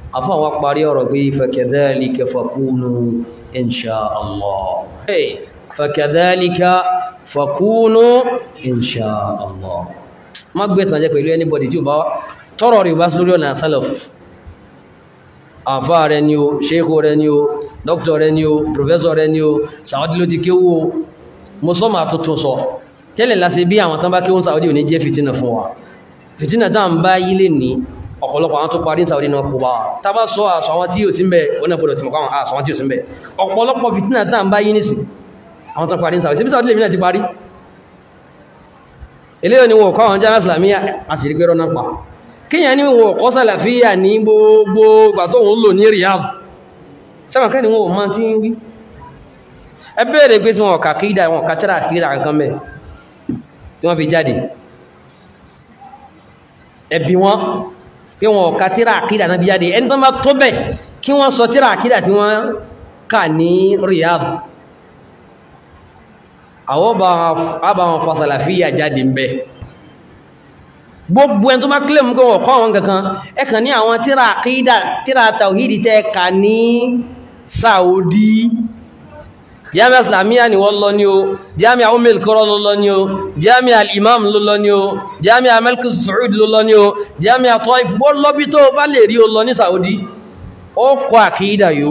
afọ́ àwọn parí ọ̀rọ̀ pé fakadhalika fakunu insha Allah hey fakadhalika fakunu insha Allah má gbé tàn jẹ́ pẹ̀lú anybody tí ó bá tọ́rọ̀ rí bá sí lórí ọ̀nà salaf àfá rẹ ni o sheikh rẹ ni o doctor rẹ ni o professor rẹ ni o Saudi ló ti kéwò mọ́sọ́mà tuntun sọ tẹ́lẹ̀ láti bí àwọn tán bá kéwọ́n Saudi ò ní jẹ́ fìtínà fún wa fìtínà tá ń bá yílé ní ọ̀pọ̀lọpọ̀ àwọn tó parí Saudi náà kó bá wa tá bá sọ àṣọ àwọn tí yóò sí mbẹ̀ wọ́n náà gbọ́dọ̀ tí mọ̀kọ́ àṣọ àwọn tí yóò sí mbẹ̀ ọ̀pọ̀lọpọ̀ fìtínà tá ń bá yí nìsí àwọn tó parí Saudi síbí Saudi lèmi náà ti parí eléyìí ni wọn kọ́ àwọn jami'a islamiyya àṣírí pé rọ́nà pa kíyàn ní wọn kọ́ sàlàfíà ní gbogbo ìgbà tó ń lò ní Riyadh sẹ́wọ̀n kẹ́ ni wọn ma ti ń wí ẹ bẹ̀rẹ̀ pé sí wọn ọ̀kà kídà wọn ọ̀kà tíra kídà nǹkan mẹ́ tí wọ́n fi jáde ẹbí wọn pé wọn ọ̀kà tíra kídà náà fi jáde ẹni tó bá tó bẹ̀ kí wọ́n sọ tíra kídà tí wọ́n kà ní Riyadh àwọn bá wọn fa sàlàfíà jáde ń bẹ́ gbogbo ẹni tó bá kílẹ̀ mú kí wọ́n kọ́ àwọn kankan ẹkàn ní àwọn tíra àkídà tíra tàwídì tẹ́ ka ní Saudi jami'a islamiyya ni wọ́n lọ ní o jami'a umil kọ́rọ̀ ló lọ ní o jami'a al-imam ló lọ ní o jami'a malkus saud ló lọ ní o jami'a Taif bó lọ́bí tó bá lè rí o lọ ní Saudi ó kọ́ àkídà yóò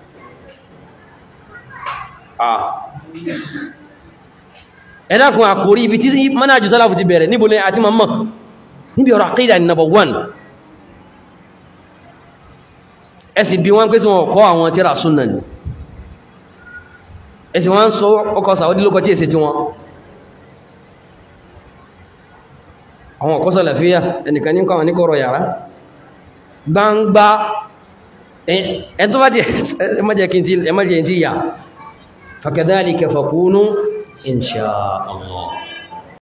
ẹ̀dàkùn àkórí ibi tí manhaju sálàfù ti bẹ̀rẹ̀ níbo ní àti mamman níbi ọ̀rọ̀ àkídà ní number one ẹsì bí wọ́n pé sí wọn kọ́ àwọn tíra súnnà ní ẹsì wọ́n sọ ọkọ̀ Saudi lókọ tí èsì tí wọ́n àwọn ọkọ̀ sàlàfíà ẹnìkan ní kọ́ ní kọ́rọ̀ yàrá gbangba ẹ̀ tó bá jẹ́ ẹmọ́jẹ́ tí yà fakadhalika fakunu insha Allah